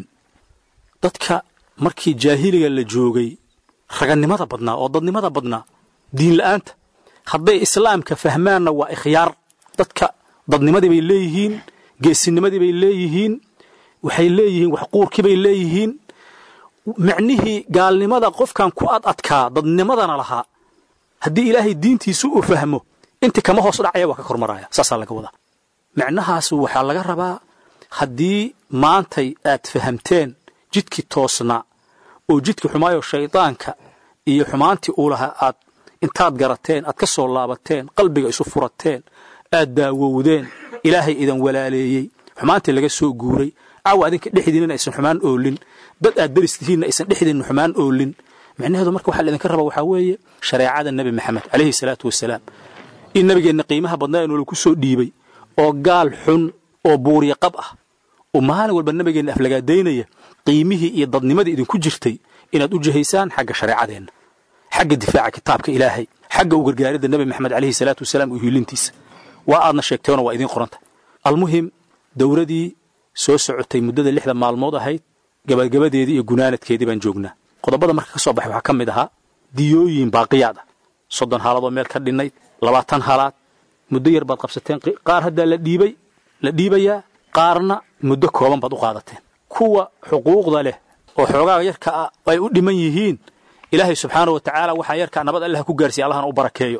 dadka markii jaahiliga la joogay ragannimada badnaa oo dadnimada badnaa diin la'aanta hadday islaamka fahmaanna waa ikhyaar dadka dadnimadii bay leeyihiin geesinimadii bay leeyihiin waxay leeyihiin waxquurkii bay leeyihiin micnihii gaalnimada qofkan ku ad adkaa dadnimadana lahaa haddii ilaahay diintiisu uu fahmo inti kama hoos dhacaya waa ka kormaraya saasaa laga wadaa micnahaas waxaa laga rabaa haddii maantay aad fahamteen jidkii toosnaa oo jidkii xumaayo shaydaanka iyo xumaantii uu lahaa aad intaad garateen aad ka soo laabateen qalbiga isu furateen aad daawowdeen ilaahay idan walaaleeyey xumaantii laga soo guuray caawa adinka dhexdiinna aysan xumaan oolin dad aad deris tihiinna aysan dhexdiinna xumaan oolin micnaheedu marka waxaa laidinka raba waxaa weeye shareecada nebi maxamed calayhi salaatu wasalaam in nabigeenna qiimaha badnaa inuu lagu soo dhiibay oo gaal xun oo buuriya qab ah oo maalin walba nabigeenna aflagaadaynaya qiimihii iyo dadnimadii idinku jirtay inaad u jihaysaan xagga shareecadeenna xagga difaaca kitaabka ilaahay xagga u gargaaridda nebi maxamed calayhi salaatu wasalaam iyo hiilintiisa waa aadna sheegteenoo waa idiin qoranta almuhim dowradii soo socotay muddada lixda maalmood ahayd gabagabadeedii iyo gunaanadkeedii baan joognaa qodobada marka ka soo baxay waxaa ka mid ahaa diyooyin baaqiyaad ah soddon haaladooo meel ka dhinnayd labaatan halaad muddo yar baad qabsateen qaar haddaa la dhiibay la dhiibayaa qaarna muddo kooban baad u qaadateen kuwa xuquuqda leh oo xoogaaga yarka ah ay u dhiman yihiin ilaahay subxaana wa tacaala waxaa yarkaa nabad allah ku gaarsiiya allahna u barakeeyo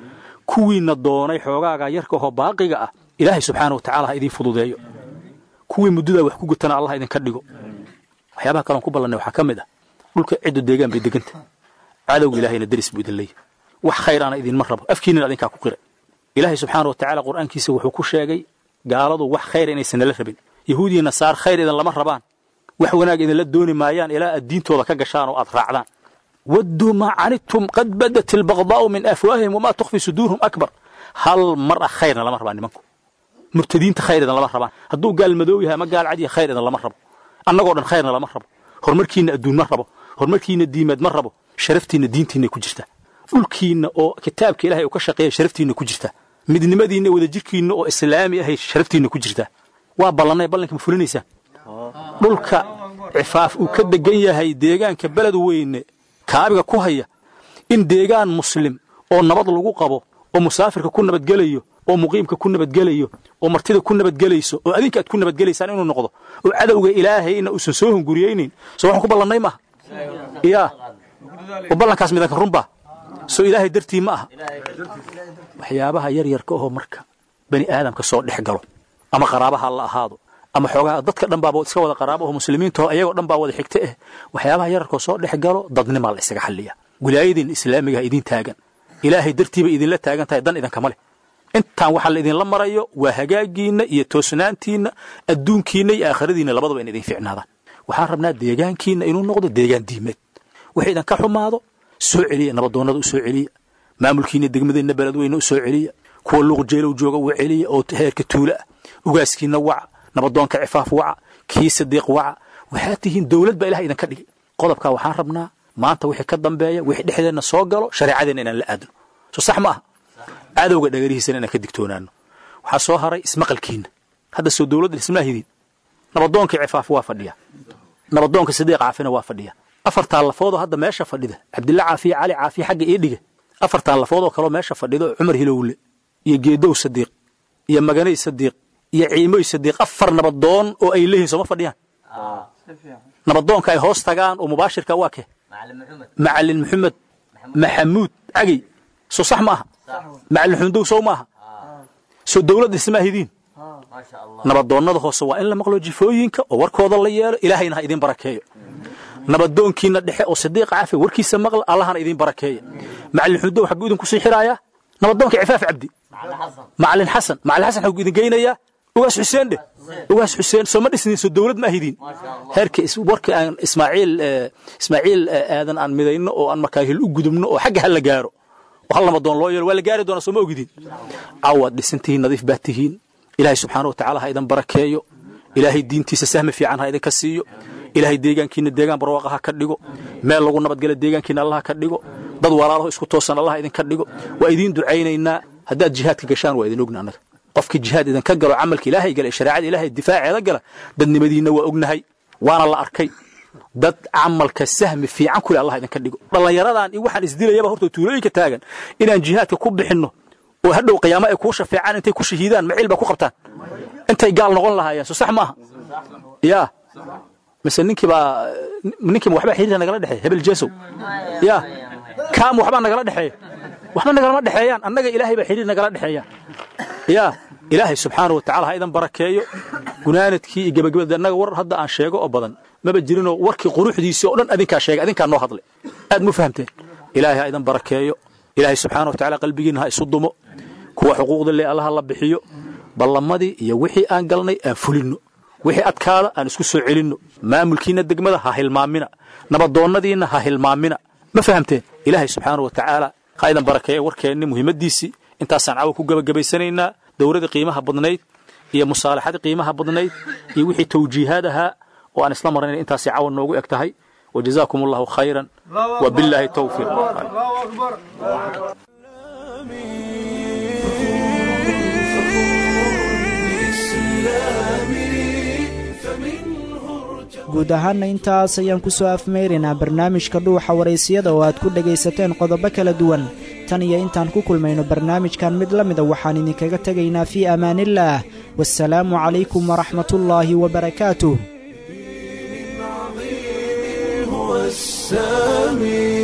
kuwiina doonay xoogaaga yarka ahoo baaqiga ah ilaahay subxaana wa tacala ha idiin fududeeyo kuwii muddadaa wax ku gutana allah idinka dhigo waxyaabaha kaloon ku ballannay waxaa ka mid ah dhulka ciddu deegaan bay deganta cadowga ilaahayna deris buu idin leeyahy wax khayr ana idinma rabo afkiinina adinkaa ku qiray ilaahay subxaana wa tacaala qur'aankiisa wuxuu ku sheegay gaaladu wax khayra inaysan nala rabin yahuudiya nasaar khayr idin lama rabaan wax wanaag idinla dooni maayaan ilaa aad diintooda ka gashaan oo aad raacdaan wadduu maa canidtum qad badat albaqdaa'u min afwaahihim wamaa tukhfi suduurhum akbar hal mar ah khayrna lama rabaan nimanku murtadiinta khayr idan lama rabaan hadduu gaal madoow yahay ama gaal cadiya khayr idan lama rabo annagoo dhan khayrna lama rabo horumarkiinna adduun ma rabo horumarkiinna diimeed ma rabo sharaftiinna diintiinna ku jirta dhulkiinna oo kitaabka ilahay uu ka shaqeeya sharaftiinna ku jirta midnimadiinna wadajirkiinna oo islaami ahay sharaftiinna ku jirta waa ballannay ballanka ma fulinaysaan dhulka cifaaf uu ka degan yahay deegaanka beled weyne kaabiga ku haya in deegaan muslim oo nabad lagu qabo oo musaafirka ku nabadgelayo oo muqiimka ku nabadgelayo oo martida ku nabadgelayso oo adinka aad ku nabadgelaysaan inuu noqdo oo cadowga ilaahayna uusan soo hunguriyeynin soo waxaan ku ballannay maaha yaa oo ballankaas midanka runbaa soo ilaahay dartii ma aha waxyaabaha yaryarka ahoo marka bani aadamka soo dhex galo ama qaraabaha la ahaado ama xoogaha dadka dhan baaba iska wada qaraabo oo muslimiintaho ayagoo dhan baa wada xigta eh waxyaabaha yararkoo soo dhex galo dadnimaa la isaga xalliya wilaayadiin islaamigaha idiin taagan ilaahay dartiiba idinla taagan tahay dan idankama leh intaan waxaa la idinla marayo waa hagaagiinna iyo toosnaantiinna adduunkiinna iyo aakhiradiinna labadaba in idin ficnaadaan waxaan rabnaa deegaankiinna inuu noqdo deegaan diimeed wax idanka xumaado soo celiya nabadoonnada u soo celiya maamulkiinna degmadeenna beledweyne u soo celiya kuwa luuqjeelow jooga u celiya oo heerka tuula ah ugaaskiinna waca nabadoonka cifaaf waca kii sadiiq waca waxaad tihiin dowlad baa ilaha idinka dhigay qodobkaa waxaan rabnaa maanta wixii ka dambeeya wixii dhexdeenna soo galo shareecadeenna inaan la aadno soo sax ma aha cadowga dhagarihiisana inaan ka digtoonaano waxaa soo haray ismaqalkiinna hadda soo dowladda ismaahidiin nabadoonkii cifaaf waa fadhiya nabadoonka sadiiq caafina waa fadhiya afartaan lafoodoo hadda meesha fadhida cabdilla caafiya cali caafiya xagga ii dhige afartaan lafoodoo kaloo meesha fadhida oo cumar hilowle iyo geedow sadiiq iyo maganay sadiiq iyo ciimoy sadiiq afar nabadoon oo ay leeyihin sooma fadhiyaan nabadoonka ay hoos tagaan oo mubaashirka waa ke macalin maxamed maxamuud cagey soo sax ma aha macalin xundow sow maaha soo dowladda ismaahidiin nabadoonnada hoose waa in la maqlo jifooyinka oo warkooda la yeelo ilaahayna ha idin barakeeyo nabadoonkiina dhexe oo sadiiqa cafi warkiisa maqla allahana idin barakeeya macalin xundow xagguu idinku sii xiraaya nabadoonka cifaaf cabdi macalin xasan macalin xasan xagguu idin geynayaa ugaas xuseen dheh ugaas xuseen soo ma dhisnin soo dowlad ma ahidiin heerka warka aan ismaaciil ismaaciil aadan aan midayno oo aan markaa hil u gudubno oo xagga hal la gaaro oo hal nabadoon loo yeelo waa la gaari doonaa soo ma ogidin cawaad dhisantihiin nadiif baad tihiin ilaahay subxaana wa tacaala ha idan barakeeyo ilaahay diintiisa sahmi fiican ha idinka siiyo ilaahay deegaankiina deegaan barwaaqa ha ka dhigo meel lagu nabadgela deegaankiina allah ka dhigo dad walaalaho isku toosan allah idinka dhigo waa idiin ducaynaynaa haddaad jihaadka gashaan waa idin ogna annaga qofkii jihaad idinka galo camalka ilaahay gala ee shareecada ilaahay difaaceeda gala dadnimadiinna waa ognahay waana la arkay dad camalka sahmi fiican kule allah idinka dhigo dhallinyaradan iyo waxaan isdilayaba horta tuulooyinka taagan inaan jihaadka ku bixinno oo hadhow qiyaamo ay kuu shafeecaan intay ku shahiidaan maciil baa ku qabtaan intay gaal noqon lahaayeen soo sax maaha yaa mise ninkiibaa ninkiiba waxbaa xiriira nagala dhexeeya hebel jesow ya kaam waxbaa nagala dhexeeya waxba nagalama dhexeeyaan annaga ilaahay baa xiriir nagala dhexeeya ya ilaahay subxaana watacaala ha idan barakeeyo gunaanadkii iyo gebagabada annaga war hadda aan sheego oo badan maba jirinoo warkii quruxdiisii oo dhan adinkaa sheegay adinkaa noo hadlay aad mu fahamteen ilaahay ha idan barakeeyo ilaahay subxaana watacaala qalbigiinna ha isu dumo kuwa xuquuqda le allaha la bixiyo ballamadii iyo wixii aan galnay aan fulinno wixii adkaada aan isku soo celinno maamulkiinna degmada ha hilmaamina nabadoonnadiinna ha hilmaamina ma fahamteen ilaahay subxaana watacaala ha idan barakeeya warkeenni muhiimadiisii intaasaan cawa ku gebagabaysanaynaa dowladii qiimaha badnayd iyo musaalaxadii qiimaha badnayd iyo wixii tawjiihaad ahaa oo aan isla marnayn intaasay cawa noogu eg tahay wajazaakum allahu khayran wabilaahi towfiiq guud ahaanna intaas ayaan ku soo afmeyraynaa barnaamijka dhuuxa waraysiyada oo aad ku dhegaysateen qodobo kala duwan tan iyo intaan ku kulmayno barnaamijkan mid la mida waxaan idinkaga tegaynaa fii amaaniillaah waasalaamu calaykum waraxmatullaahi wabarakaatuh السامي